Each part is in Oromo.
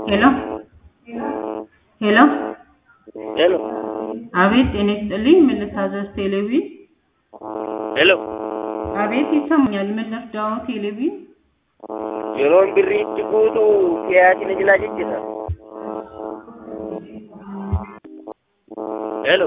ሄሎ ሄሎ ሄሎ አቤት ጤና ይስጥልኝ ምን ልታዘዝ ቴሌቪዥን ሄሎ አቤት ይሰማኛል ምን ልርዳዎ ቴሌቪዥን yeroon birrii itti guutu siyaasina jilaa jechisa ሄሎ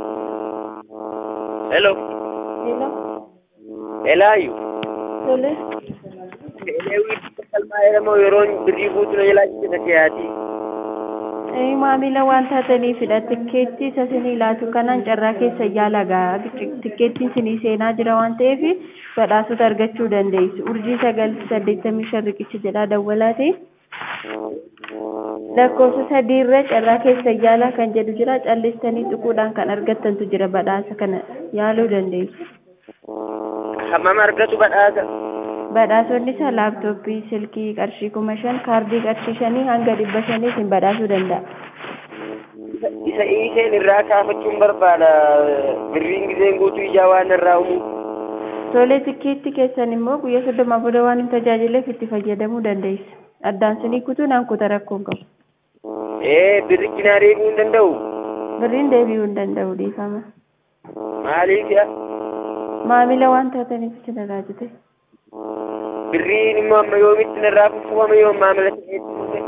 ሄሎ Hello, elaayu tole. eleewii kalmaa jedhamoo yeroon birrii guutu na jilaa jechisa siyaatii Eh, maamila waan taataniifidha. Tikkeettii isa sinii laatu kanaan carraa keessa yaalagaa. Tikkeettiin sinii seenaa jira waan ta'eef badhaasota argachuu dandeessu. Urjii sagal saddeettamii shan riqicha jedhaa dawwalaati. Lakkoofsa sadiirra carraa keessa yaalaa kan jedhu jira. Callistanii xuquudhaan kan argattantu jira badhaasa kana yaaluu dandeessu. hammam argatu badhaasa Badhaasonni isaa laaptooppii, silkii qarshii kuma shan, kaardii qarshii shanii hanga dhibba shanii isin badhaasuu danda'a. isa iiseen irraa kaafachuun barbaada birriin giseen guutuu ijaa waan irraa umu Tolee tikkeetti keessan immoo guyyaa soddomaa booda waan hin tajaajileef itti fayyadamuu dandeessu. Addaan sinii kutuu naan kuta rakkoon qabu. ee birrichi naa deebi'uu hin danda'u Birriin deebi'uu hin danda'u dhiifama. maaliif yaa Maamila waan taataniif isin irraa jite. birriin immoo amma yoomitti narraa fuffuufame yoo maamila tikkeetti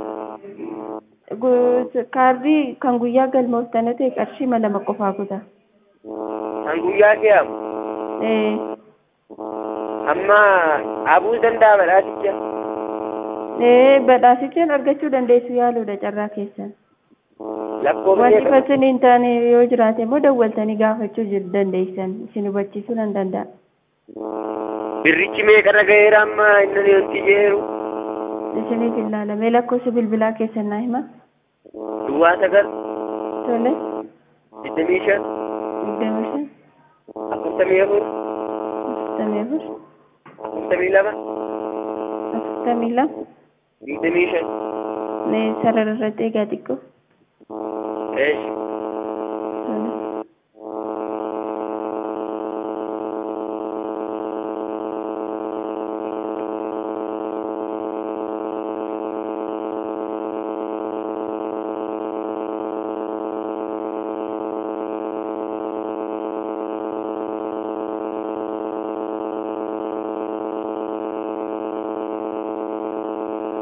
Gu- Kaardii kan guyyaa galmooftan ta'e qarshii ma lama qofaa kuta. kan guyyaa fe'amu Ee, amma abuu danda'a badhaasicha ee, badhaasichaan argachuu dandeessu yaaluudha carraa keessan. lakkoofsa Wanti meeqa fasin hin taane yoo jiraate immoo dawwaltanii gaafachuu jir- dandeessan. Isin hubachiisuu nan danda'a. birrichi meeqarra ga'eera amma inni wanti jeeru Isiniif hin laalamee lakkoofsa bilbilaa keessan naa hima. duwwaa sagal Tole. digdamii shan digdami shan afurtamii afur afurtamii afur afurtamii lama afurtamii lama digdamii shan mee sarara irratti eegaa xiqqoo eesh